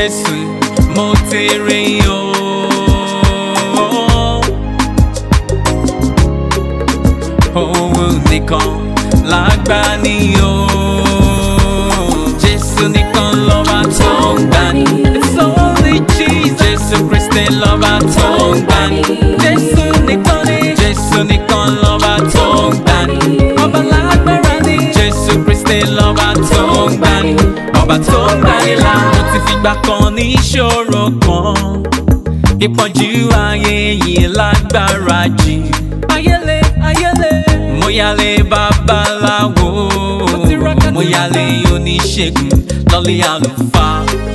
Jésù mo ti rí o. Òun nìkan lágbàní o. Jésù nìkan lọ́ba tó ń gbani. It's only Jesus. Jésù Kristi lọ́ba tó ń gbani. Jésù nìkan ni. Jésù nìkan lọ́ba tó ń gbani. Ọba lágbára ni. Jésù Kristi lọ́ba tó ń gbani. Ọba tó ń gbani là. Mo ti fìgbà kan ní ìṣòro kan. Ìpọ́njú ayé yìí lágbára jù. Ayẹlẹ ayẹlẹ. Mo yálé babaláwo. Mo yálé oníṣègùn lọ́lé àlùfáà.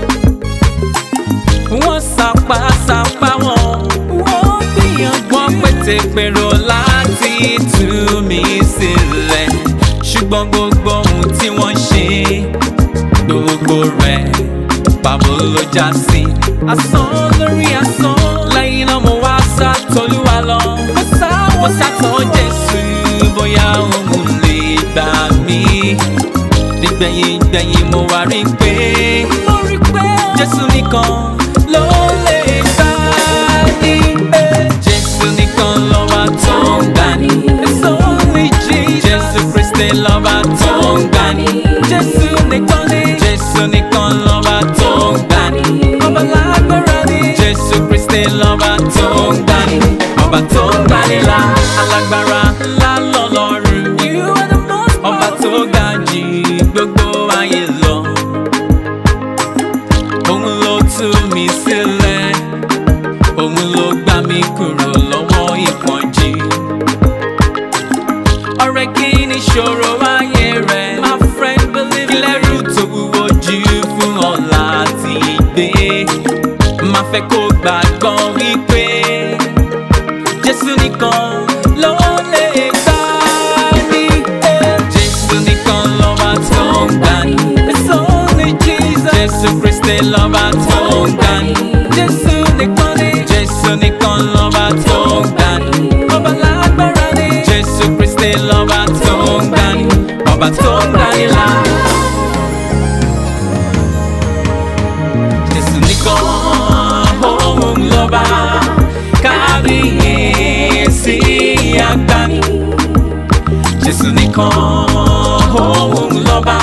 Wọ́n sapá sapá wọn. Wọ́n gbìyànjú. Wọ́n pètè pèrò láti tú mi sílẹ̀. Ṣùgbọ́n gbogbo ohun tí wọ́n ṣe gbogbo rẹ̀ pàbó ló já sí. Asán lórí asán. Lẹ́yìn náà mo wá sá tolúwa lọ. Mo sá mo sá tọ́ Jésù bóyá òun lè gbà mí. Nígbẹ̀yìn gbẹ̀yìn mo wá rí pé. Mo rí pé Jésù nìkan ló lè gbà ní. Jésù nìkan lọ́ba tó ń gbà ní. It's only Jesus. Jésù Kristi lọ́ba tó ń gbà ní. Jésù nìkan ni. Jésù nìkan lọ́ba tó ń gbà ní. Ọba lágbára ni. Jésù Kristi lọ́ba tó ń gbà ní. Ọba tó ń gbà ní là. Alágbára ńlá lọ́lọ́run. You are the most powerful. Ọba tó ga jù gbogbo ayé lọ. Òun ló tú mi sílẹ̀. Òun ló gbà mí kúrò lọ́wọ́ ìpọ́njú. Ọ̀rẹ́ kí ni ìṣòro ayé rẹ̀? My friend believe me. Ilẹ̀rù tó wúwo jù fún ọ láti gbé. Má fẹ́ kó gbàgbọ́ wípé Jésù nìkan ló lè gbà ní. Jésù nìkan lọ́ba tó ń gbà ní. It's only Jesus. Jésù Kristi lọ́ba tó ń gbà ní. Jésù nìkan ni. Jésù nìkan lọ́ba tó ń gbà ní. Ọba lágbára ni. Jésù Kristi lọ́ba tó ń gbà ní. Ọba tó ń gbà ní là. Jésù nìkan òun lọ́ba kábíyèsí àgbáni. Jésù nìkan òun lọ́ba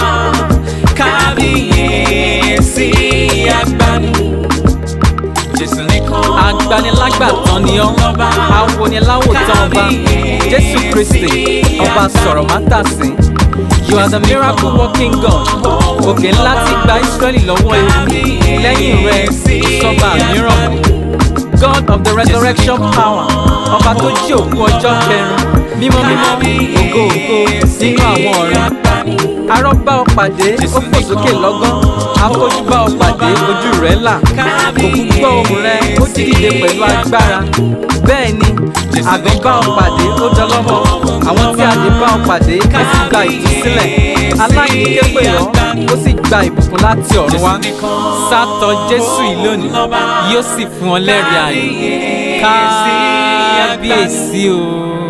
kábíyèsí àgbáni. Jésù nìkan agbanilágbàtàn ni ọ́ awoniláwòtán ọba jésù kristi ọba sọ̀rọ̀ mátàsí you are the miracle working god òkè ńlá ti gba israẹli lọ́wọ́ ewu lẹ́yìn rẹ̀ sọ́ba mìíràn mọ́ god of the resurrection power ọba tó jí òkú ọjọ́ kẹrin mímọ́ mímọ́ ògo ògo nínú àwọn ọ̀run arọ́ bá ọ pàdé ó fò sókè lọ́gán afọ́jú bá ọ pàdé ojú rẹ̀ là òkú gbọ́ ohùn rẹ̀ ó jí dìde pẹ̀lú agbára bẹ́ẹ̀ ni àgàn bá ọ pàdé ó dọlọ́mọ àwọn tí a lè bá ọ pàdé ó sì gba ìtúsílẹ̀ aláìní képe ọ́ ó sì gba ìbùkún láti ọ̀run wá sátọ jésù yìí lónìí yóò sì fún ọ lẹ́rìí ayọ̀ kábíyèsí o.